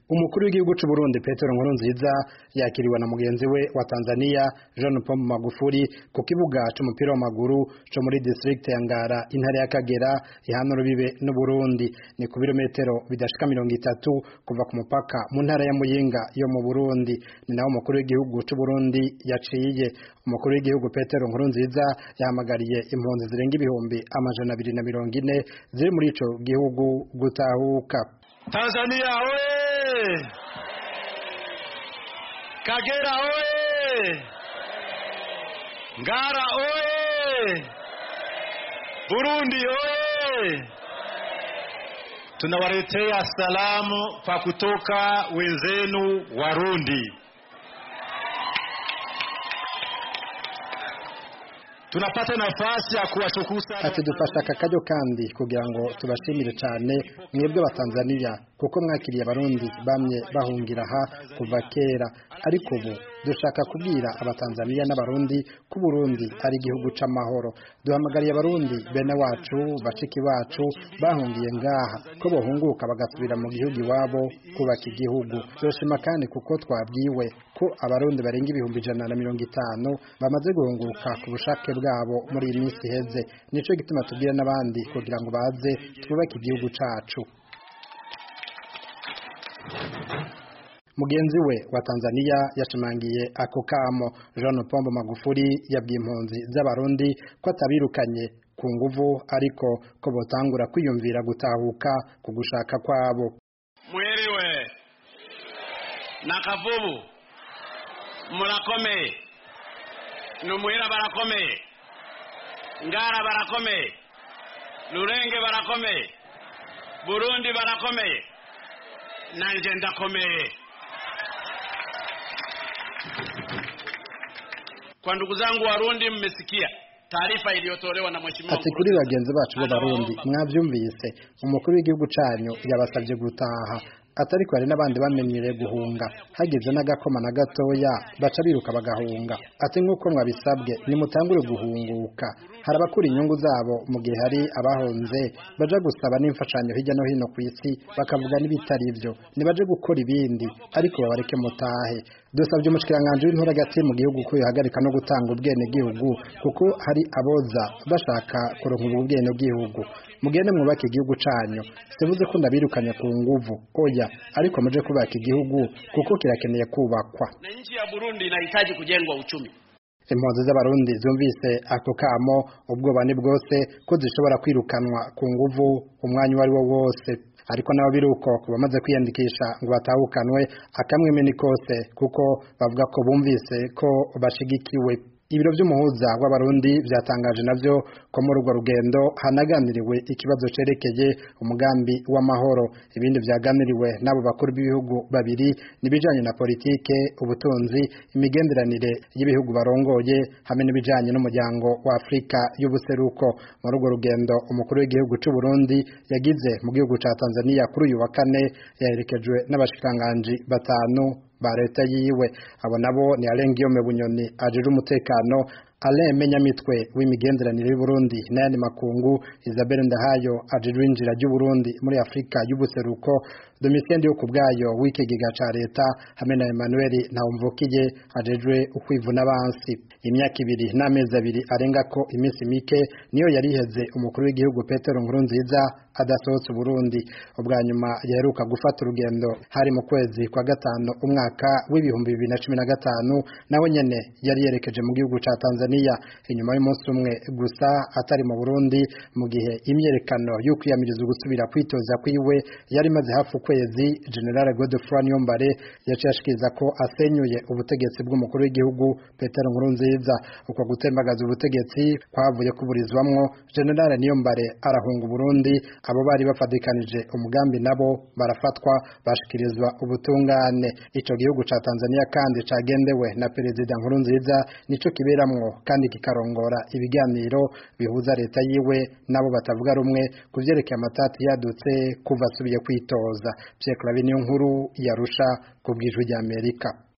umukuru w'igihugu c'u Burundi Petero Nkurunziza yakiriwe na mugenzi we wa Tanzania John Pombe Magufuli ku kibuga c'umupira w'amaguru co muri district ya Ngara intara ya Kagera ihana rubibe n'u Burundi ni ku birometero bidashika mirongo itatu kuva ku mupaka mu ntara ya Muyinga yo mu Burundi ni naho umukuru w'igihugu c'u Burundi yaciye umukuru w'igihugu Petero Nkurunziza yahamagariye impunzi zirenga ibihumbi amajana abiri na mirongo ine ziri muri ico gihugu gutahuka Tanzania oye! Kagera oye! Ngara oye! Burundi oye! Tunawaletea salamu kwa kutoka wenzenu Warundi. Tunapata nafasi ya kuwashukuru sana ati dufashe aka karyo kandi kugira ngo tubashimire cyane mwebwe abatanzaniya kuko mwakiriye abarundi bamye bahungira aha kuva kera ariko ubu dushaka kubwira abatanzaniya n'abarundi ko Burundi ari igihugu c'amahoro duhamagariye abarundi bene wacu bashiki bacu bahungiye ngaha ko bohunguka bagasubira mu gihugu iwabo kubaka igihugu turashima kandi kuko twabwiwe ko abarundi barenga ibihumbi ijana na mirongo itanu bamaze guhunguka ku bushake bwabo muri iyi minsi iheze nico gituma tubwira n'abandi kugira ngo baze twubake igihugu cacu mugenzi we wa Tanzania yashimangiye ako kamo Jean Pombe Magufuli yabwiye impunzi z'abarundi ko atabirukanye ku nguvu ariko ko botangura kwiyumvira gutahuka ku gushaka kwabo mwiriwe nakavubu murakomeye numuhira barakomeye ngara barakomeye rurenge barakomeye burundi barakomeye nanje ndakomeye kwa ndugu zangu warundi mmesikia taarifa iliyotolewa na mheshimiwa ati kuri bagenzi bacu b'abarundi mwavyumvise umukuru w'igihugu canyu yabasabye gutaha atari hari n'abandi bamenyereye guhunga hagize n'agakoma na gatoya baca biruka bagahunga ati nk'uko mwabisabwe nimutangure guhunguka hari abakura inyungu zabo mu gihe hari abahunze baja gusaba n'imfashanyo hirya no hino ku isi bakavuga n'ibitari byo nibaje gukora ibindi ariko babareke mutahe dusabye umushikiranganji w'intura hagati mu gihugu ko yohagarika no gutanga ubwene gihugu kuko hari aboza bashaka kuronka ubwo bwene gihugu mugende mwubake igihugu canyu sivuze ko ndabirukanye ku nguvu oya ariko muje kubaka igihugu kuko kirakeneye kubakwa na nchi ya Burundi inahitaji kujengwa uchumi impunzi z'abarundi zumvise ako kamo ubwoba ni bwose ko zishobora kwirukanwa ku nguvu umwanya uwo ari wo wose ariko nabo biruko ku bamaze kwiyandikisha ngo batahukanwe akamweme ni kose kuko bavuga ko bumvise ko bashigikiwe ibiro by'umuhuza w'abarundi byatangaje navyo ko muri urwo rugendo hanaganiriwe ikibazo cerekeye umugambi w'amahoro ibindi vyaganiriwe n'abo bakuru b'ibihugu babiri nibijanye na politike ubutunzi imigenderanire y'ibihugu barongoye hamwe n'ibijanye n'umuryango wa Afrika y'ubuseruko muri urwo rugendo umukuru w'igihugu c'u Burundi yagize mu gihugu ca Tanzania kuri uyu wa kane yaherekejwe n'abashikiranganji batanu ba leta yiwe abo nabo ni Alengiyome Bunyoni ajejwe umutekano Alain Menyamitwe w'imigenderanire y'u Burundi n'ayandi makungu Isabelle Ndahayo ajejwe injira ry'u Burundi muri Afrika y'ubuseruko Domitien yo kubwayo w'ikigega ca leta hamwe na Emmanuel Ntawumvukiye ajejwe ukwivuna abansi imyaka ibiri n'amezi abiri arenga ko iminsi mike niyo yari iheze umukuru w'igihugu Petero Nkurunziza adasohotse Burundi ubwa nyuma yaheruka gufata urugendo hari mu kwezi kwa gatanu umwaka w'ibihumbi bibiri na cumi na gatanu nawe nyene yari yerekeje mu gihugu ca Tanzania inyuma y'umunsi umwe gusa atari mu Burundi mu gihe imyerekano yo kwiyamiriza gusubira kwitoza kwiwe yari maze hafi ukwezi General Godefroy Niyombare yaciye ashikiriza ko asenyuye ubutegetsi bw'umukuru w'igihugu Petero Nkurunziza uko gutembagaza ubutegetsi kwavuye kuburizwamwo General Niyombare arahunga Burundi abo bari bafadikanije umugambi nabo barafatwa bashikirizwa ubutungane ico gihugu ca Tanzania kandi cagendewe na perezida Nkurunziza nico kiberamwo kandi kikarongora ibiganiro bihuza leta yiwe nabo batavuga rumwe kuvyerekeye amatati yadutse kuva asubiye kwitoza Pierre Claver niyo nkuru yarusha ku bwijwi rya Amerika